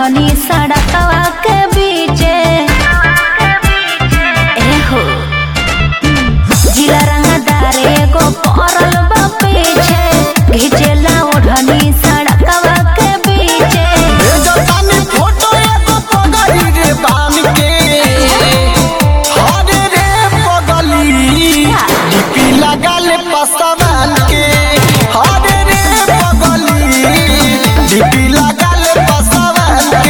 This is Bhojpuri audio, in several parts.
ओढ़नी सड़कवा के बीचे एहो जिला रंगदार एगो पड़ल बा पीछे घिचेला ओढ़नी सड़कवा के बीचे भेजतानी फोटो एगो पगली रे बान के हरे रे पगली डीपी लगल पसवान के हरे रे पगली डीपी लगल पसवान के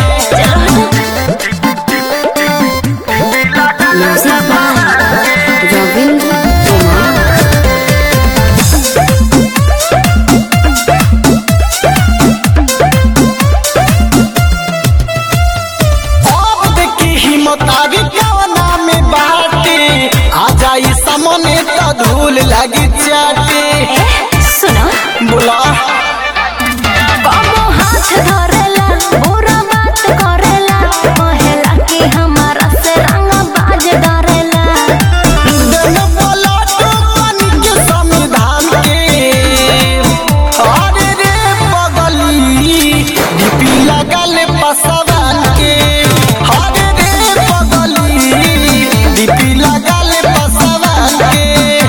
रविंद्र कुमार अब देखी हिम्मत आगे कवना में बाटे आ जाई सामने तो धूल लगी चाटे सुनो बोला कबो हाथ धरेला बुरा बात करेला कहेला कि हमारा से रंग बाज डरेला दिन बोला तो पानी के संविधान के अरे रे पगली डीपी लगल पसवान के अरे रे पगली डीपी लगल पसवान के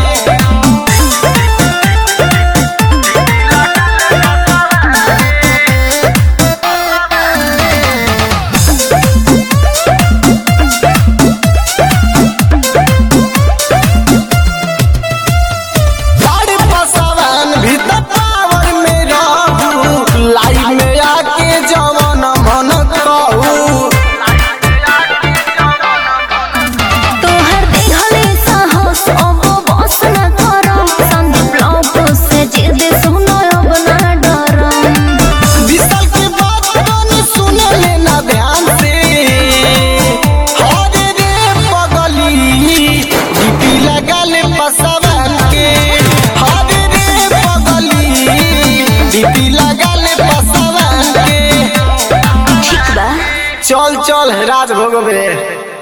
बड़ पसवान भीतर पावर में रहू लाइफ में आके जवन मन कहू तोहर देखले साहस अब बस न करम संदीप लोग से जिद सुनो अब ना डरम विशाल के बात तनी सुन लेना ध्यान से हरे रे पगली डीपी लगल पसवान के हरे रे पगली डीपी लगल पसवान के ठीक बा चल चल राज भोगबे